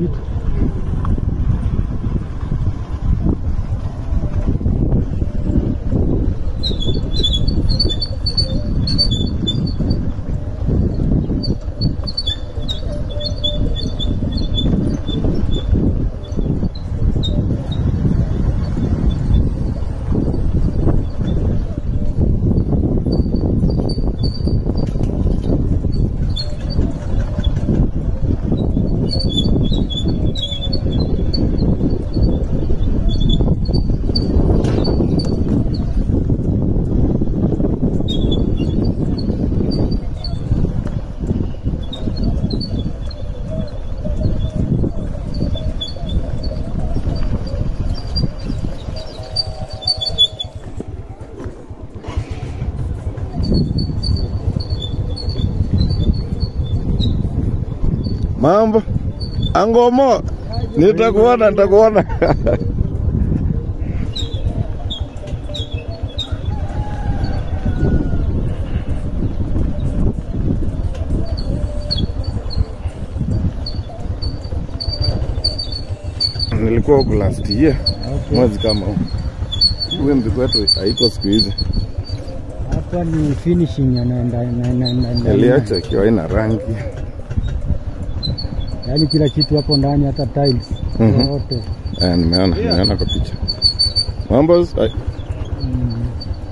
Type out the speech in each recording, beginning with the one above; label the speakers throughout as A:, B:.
A: kitu.
B: Mambo Angomo, nitakuona nitakuona. Nilikuwa huku last year
A: Okay.
B: mwezi kama huu. Wimbi kwetu haiko siku hizi,
A: Hapa ni finishing anaenda na- na- na- na-
B: iliacha ikiwa haina rangi.
A: yaani kila kitu hapo ndani, hata tiles
B: Mhm.
A: yote.
B: Eh, nimeona nimeona kwa picha. Mambo ai,
A: Mm.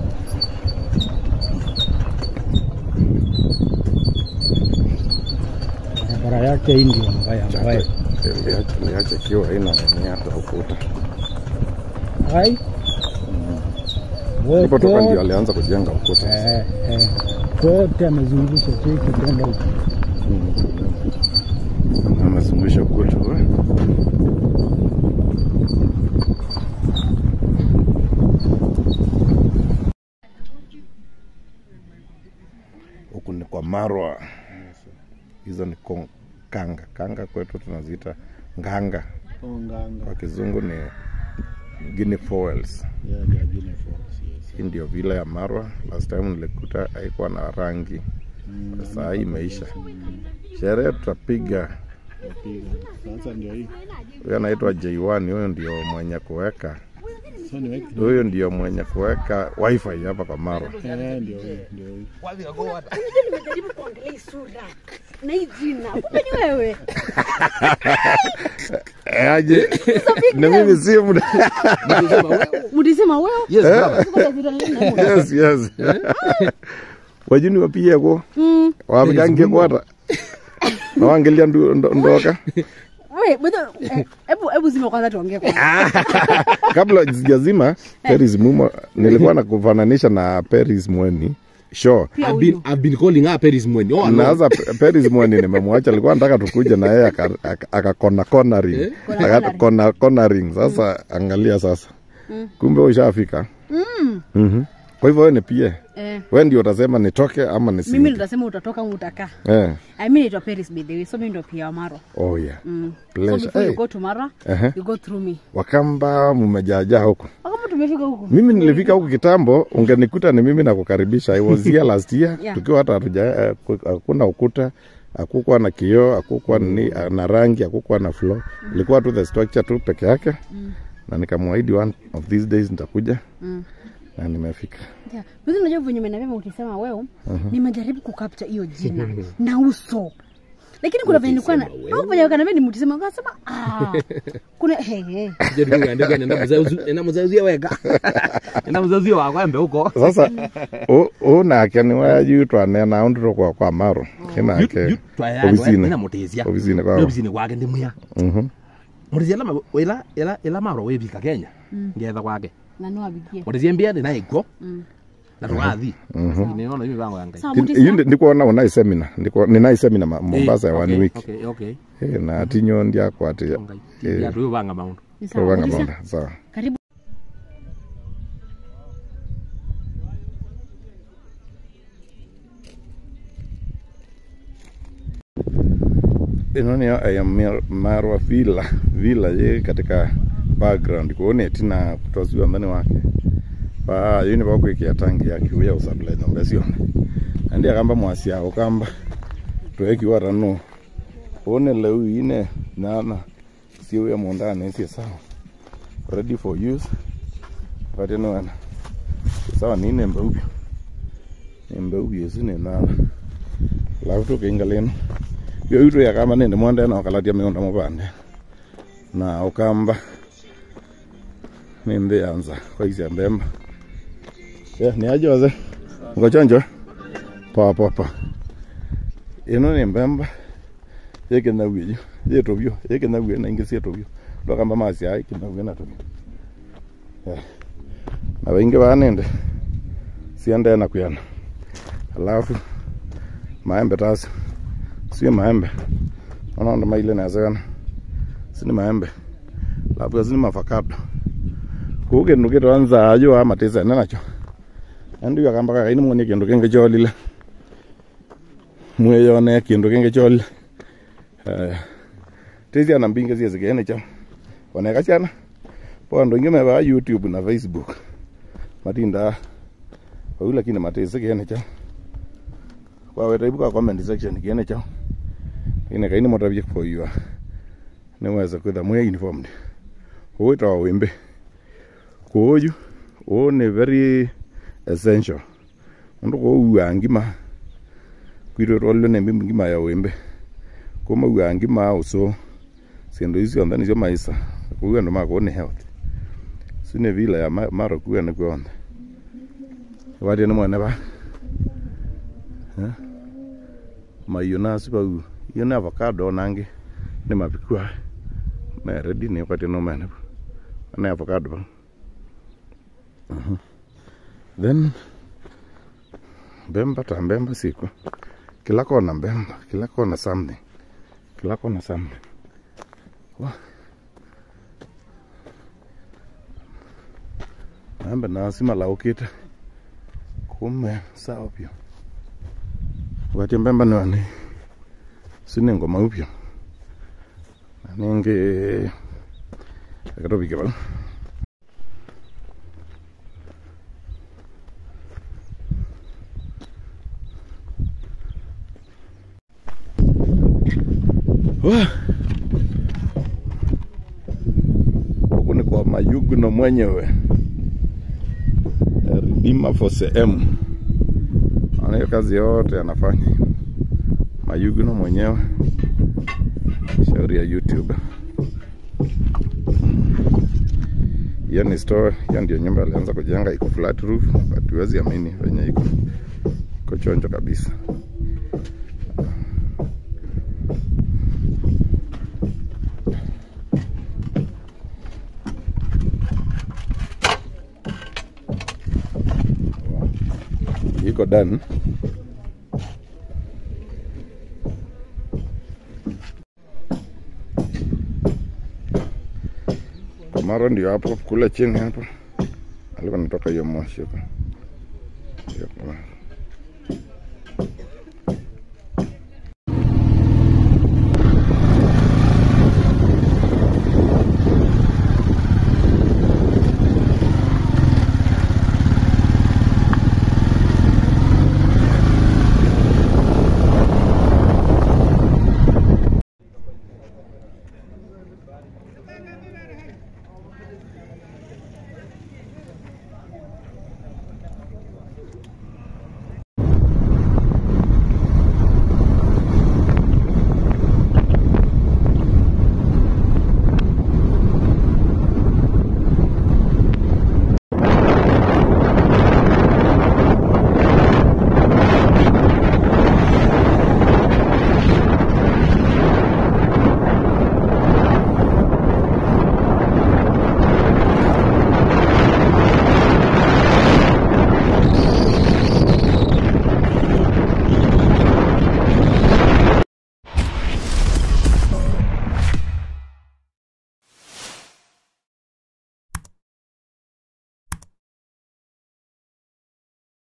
A: Barabara yake hii ndio mbaya mbaya.
B: iliacha iliacha ikiwa haina nini hata ukuta.
A: Hai.
B: Ndipo toka ndio
A: Wote
B: alianza kujenga ukuta.
A: eh, eh, wote amezungusha cheki kwenda huko.
B: Amezungusha ukuta. we. Huku ni kwa Marwa. Hizo ni kon- kanga. Kanga kwetu tunaziita nganga. Kwa kizungu ni Guinea fowls. Hii ndio vila ya Marwa. Last time nilikuta haikuwa na rangi. Saa hii imeisha. Sherehe tutapiga.
C: Sasa ndio hii.
B: Huyo anaitwa J1, huyo ndio mwenye kuweka
C: Sasa niweke.
B: huyo ndio mwenye kuweka wifi hapa kwa Marwa.
C: Eh, ndio hii, ndio hii.
D: Unajua nimejaribu kuangalia hii sura na hii jina, kumbe ni wewe.
B: Eh, aje na mimi si muda.
D: Mlisema wewe?
E: Yes, brother.
D: Siko na vile nini?
B: yes, yes. Wajuni wapige ko
D: Mm.
B: wapigange kwata na wangelia ndu- ndo- ndoka
D: Wewe, bado eh, hebu hebu zima kwanza tuongee kwa.
B: kabla sijazima Paris Mumo nilikuwa na kufananisha na Paris Mweni sure
D: Pia
E: I've been,
D: huyu.
E: I've been calling her Paris Mweni. Oh,
B: na
E: no.
B: sasa P- Paris Mweni nimemwacha, alikuwa nataka tukuje na yeye aka- aka- akakona cornering
D: Kona
B: Aka- kona cornering. Sasa angalia sasa, kumbe ushafika. Mhm. Kwa hivyo wewe ni pia
D: Eh,
B: wewe ndio utasema nitoke ama
D: mimi
B: nisingi.
D: nitasema utatoka ama utakaa.
B: Eh.
D: I mean naitwa Paris by the way, so mimi ndo pia wa Maro.
B: Oh yeah.
D: Mm. So
B: Pleasure.
D: before you
B: Hey.
D: go to Mara,
B: Ehe.
D: you go through me.
B: Wakamba mmejaajaa huko.
D: Kama tumefika huko.
B: Mimi nilifika huku kitambo, ungenikuta ni mimi nakukaribisha. I was here last year
D: Yeah.
B: tukiwa hata hatuja eh, ku- hakuna ukuta, hakukuwa na kioo, hakukuwa ni, na rangi, hakukuwa na floor. Ilikuwa tu the structure tu peke yake. Na nikamwahidi one of these days nitakuja.
D: Mm.
B: Na nimefika.
D: Yeah. Mimi unajua venye umeniambia ukisema wewe, nimejaribu kukapta hiyo jina na uso. Lakini kuna venye nilikuwa na au venye wakaniambia ni mtisema akasema ah kuna he he.
E: Jaribu kuandika nenda mzauzi nenda mzauzi wega. Nenda mzauzi wa kwembe huko.
B: Sasa u- unake ni waju twanena undu kwa kwa maro inake
E: Nina
B: obisine
E: mutizia.
B: obisine kwao
E: Obisine kwake ndi muya.
B: Mhm.
E: Mutizia la ila ila ila maro webika Kenya. Ngetha kwake.
D: Na no abigie.
E: Mutizia mbia ndi naiko.
D: Mm.
E: Na tugathi. Niona hivi bango yangai.
D: Sawa
B: Hiyo
D: mtisa.
B: ndi- ndikuona unai semina ndiko ninai semina ma- Mombasa ya
E: Eh,
B: one
E: okay,
B: week
E: Okay, okay.
B: Eh, na tinyo ndiakwati
E: Ngai.
B: Eh.
E: Ya tu banga maundu.
D: Ni sawa.
B: rovanga
D: Mtisa.
B: bonda sawa
D: Karibu.
B: ino niyo aya Mar- marwa villa villa ye katika background kuone tina kutosiwa ndani wake pa yini bakwikia tangi yake uya usabula nyombe sione andi akamba mwasi yao kamba twekiwa rano one leu ine nana sio ya mondani si sawa ready for use wakati ni wana sawa ni nembe upya nembe upya si ni na lafu tu kinga leno yo yuto ya kama nende mwanda na wakalatia meonda mabande na ukamba nimbe yanza kwa hizi mbemba ya ni aje waze ngochonjo pa pa pa ino ni mbemba yeke na wiyo yeto byo yeke na wiyo na ingesi yeto byo lokamba masi ai kina wiyo na to ya na wengi banende siende na kuyana alafu maembe tasi sio maembe unaona maile nazana sini maembe alafu sini mafakado kuke nukito anza ajo amatesa nenacho andu yakamba kakaini moni kindu kenge cholile mweyone kindu kenge cholile eh tezi ana mbinga zie zigene cha oneka chana pondo ingime ba youtube na facebook matinda au lakini matezi kene cha kwa weta ibuka comment section kene cha ine kaini motabye for you niweza kwitha mwe informed uwita wa wimbe kuoju o ni very essential mundu ko uwa ngima kwiro rollo ne mbi ngima ya wimbe kuma uwa ngima uso siendo hizo ndani sio maisha kuwa ndo mako ni health sine vila ya ma- maro kuwa ni kuonda wadi ni mwana ba Eh? mayona siba u yona avocado nange ni mapikwa me ready ni kwati no mena na avocado ba Mhm. then mbemba ta mbemba siku kila kona mbemba kila kona something kila kona something Wah. mambe nasi malaukite kume sawa pia wakati mbemba niwani sine ngoma upya ninge akatopike pala Wah. huku ni kwa Mayugno mwenyewe Redeemer for sehemu anayo kazi yote anafanya Mayugno mwenyewe shauri ya YouTube hiyo ni store hiyo ndio nyumba alianza kujenga iko flat roof but huwezi amini venye iko iko chonjo kabisa iko done Kamaro ndio hapo kule chini hapo alikuwa natoka hiyo moshi huko. Hiyo Kamaro.